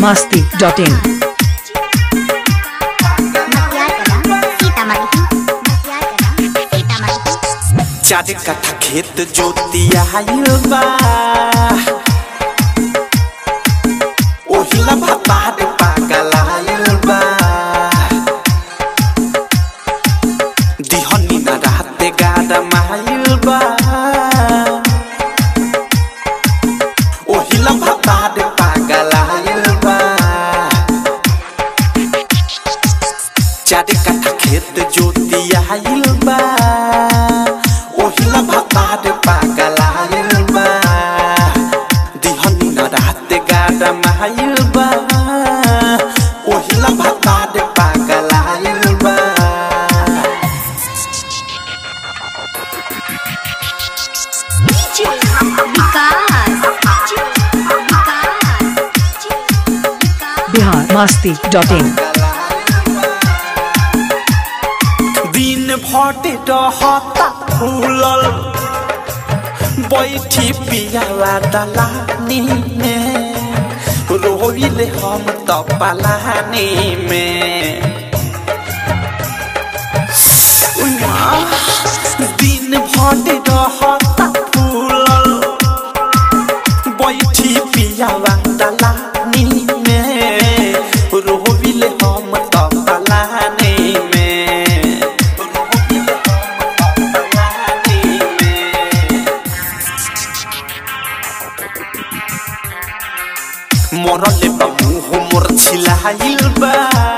biharmasti.in चार कट्ठा खेत जोतिया बा ओहिला भातार पागल आयल बा दिहनी न राते गाड़ा मायल बा ओहिला भातार पागल आयल बा चार कट्ठा खेत जोतिया बा ओहिला भातार पागल आयल बा दिहनी न रात गाड़ा मायल बा ओहिला भातार पागल आयल बा biharmasti.in दिन भटे रहता फूलल बैठी पियावा दलानी में रोइले हम त पलानी में उइमा, दिन भटे रहता फूलल बैठी पियावा दलानी में रोइले हम त पलानी में रोइले हम त पलानी में मरले बा मुँह मोर छिलाइल बा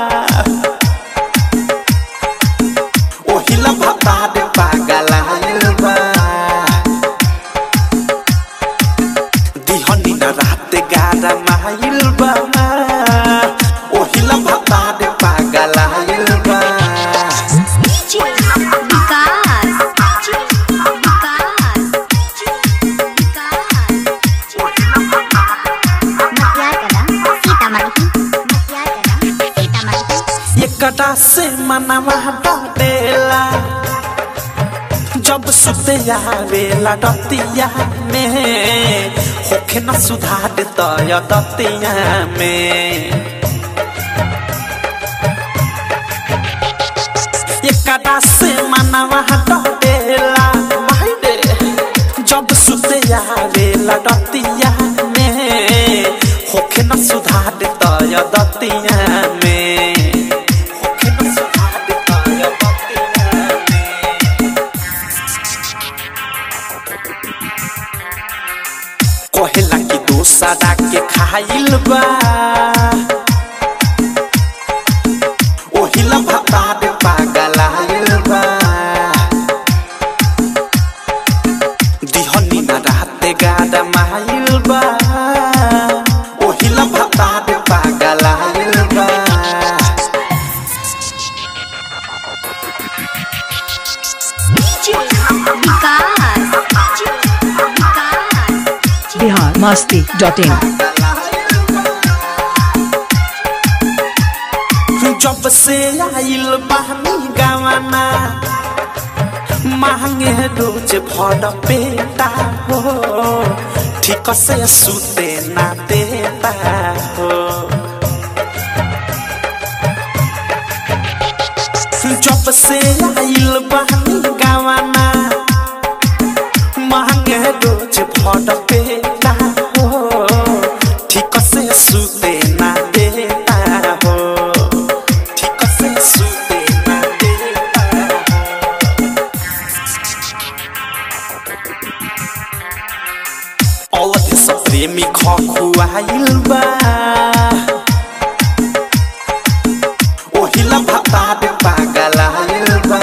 ओहिला भातार पागल आइल बा दिहनी न रात गाड़ा माइल बा ओहिला भातार पागल आइल बा एकटा से मनवा डरेला जब सुते आवेला डतिया में होखे न सुधार तय दतिया में एकटा से मनवा डरेला भाई रे जब सुते आवेला डतिया में होखे न सुधार तय दतिया में होखे न सुधार तय दतिया में कहेला कि दोसरा के खाइल बा ओहिला भातार पागल आइल बा दिहनी न राते गाड़ा माइल बा ओहिला भातार पागल आइल बा biharmasti.in जब से आइल बहनी गवाना मांगे रोज भर पेटा हो ठीक से सुते ना देता हो जब से आइल बहनी गवाना मांगे रोज भर पेटा हो ठीक से सुते ना देता हो ठीक से सुते ना देता हो औरत सब प्रेमी खखुआइल बा ओहिला भातार पागल आइल बा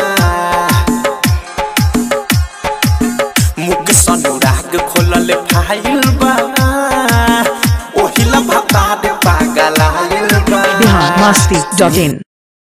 मुख सनुराग खोलल फाइल बा ओहिला भातार पागल आइल बा biharmasti.in